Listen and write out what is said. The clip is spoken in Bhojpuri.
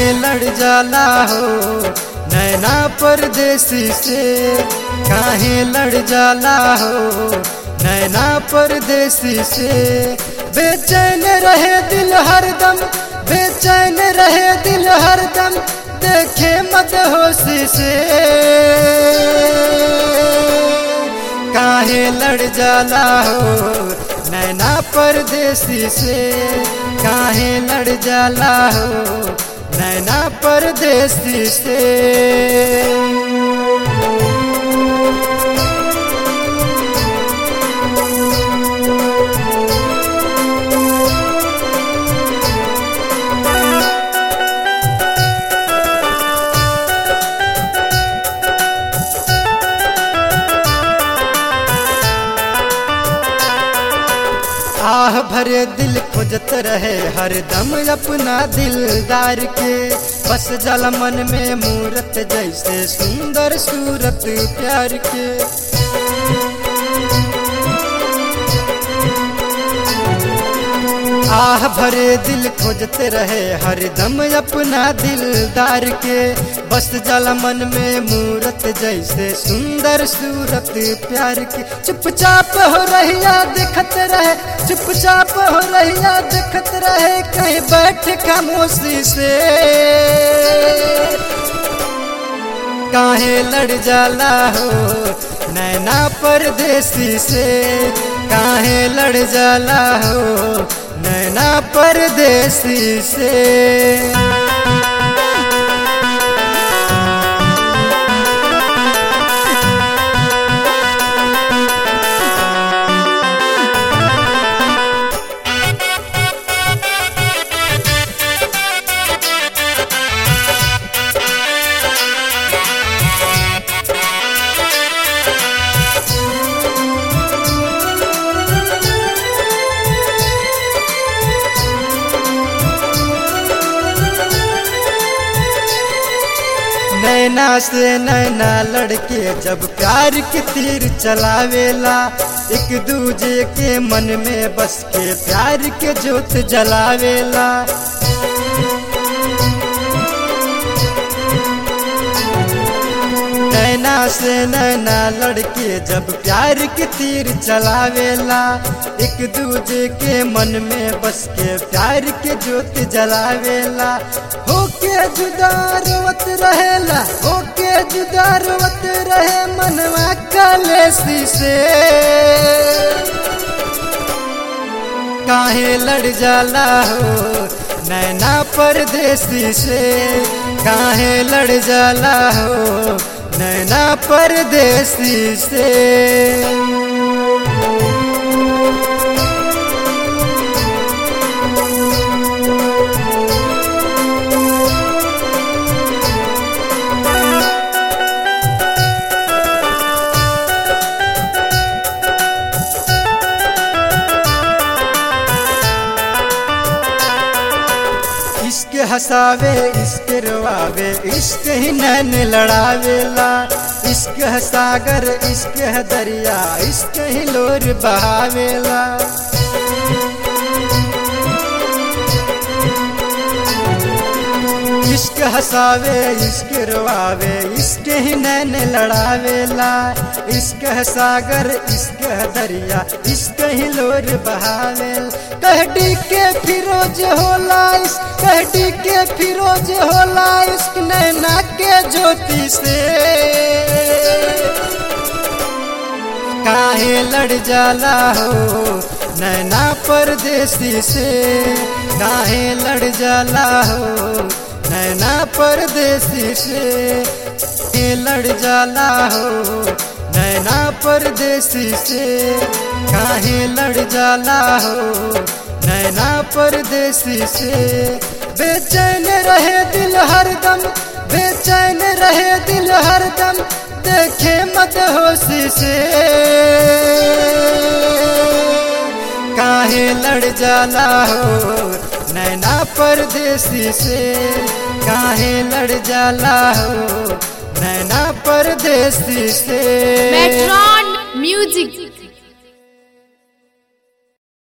काहे लड़ जाला हो नैना परदेसी से काहे लड़ जाला हो नैना परदेसी से बेचैन रहे दिल हरदम बेचैन रहे दिल हरदम देखे मत होशी से काहे लड़ जाला हो नैना परदेसी से काहे लड़ जाला हो नैना परदेसी से आह भरे दिल खोजत रहे हरदम अपना दिलदार के बस जल मन में मूरत जैसे सुंदर सूरत प्यार के आह भरे दिल खोजत रहे हरदम अपना दिलदार के बस जल मन में मूरत जैसे सुंदर सूरत प्यार की चुपचाप हो रहिया देखत रहे चुपचाप हो रहिया देखत रहे कहीं बैठ खामोशी से काहे लड़ जाला हो नैना परदेसी से काहे लड़ जाला हो नैना परदेसी से नैना से नैना लड़के जब प्यार के तीर चलावेला एक दूजे के मन में बस के प्यार के जोत जलावेला नैना से नैना लड़के जब प्यार के तीर चलावेला एक दूजे के मन में बस के प्यार के जोत जलावेला होके जुदा रोवत रहेला होके जुदा रोवत रहे मनवा कलेसी से काहे लड़ जाला हो नैना परदेसी से काहे लड़ जाला हो नैना परदेसी से इश्क हसावे इश्क रोआवे इश्क ही नैन लड़ावेला इश्क है सागर इश्क है दरिया इश्क ही लोर बहावेला इश्क हसावे इश्क रोआवे इश्क ही नैन लड़ावेला इश्क है सागर इश्क है दरिया इश्क ही लोर बहावेल कहडी के फिरोज होला इश्क कहडी के फिरोज होला इश्क नैना के ज्योति से काहे लड़ जाला हो नैना परदेसी से काहे लड़ जाला हो नैना परदेसी से काहे लड़ जाला हो नैना परदेसी से काहे लड़ जाला हो नैना परदेसी से बेचैन रहे दिल हरदम बेचैन रहे दिल हरदम देखे मत होशी से काहे लड़ जाला हो नैना परदेसी से काहे लड़ जाला हो नैना परदेसी से मेट्रॉन म्यूजिक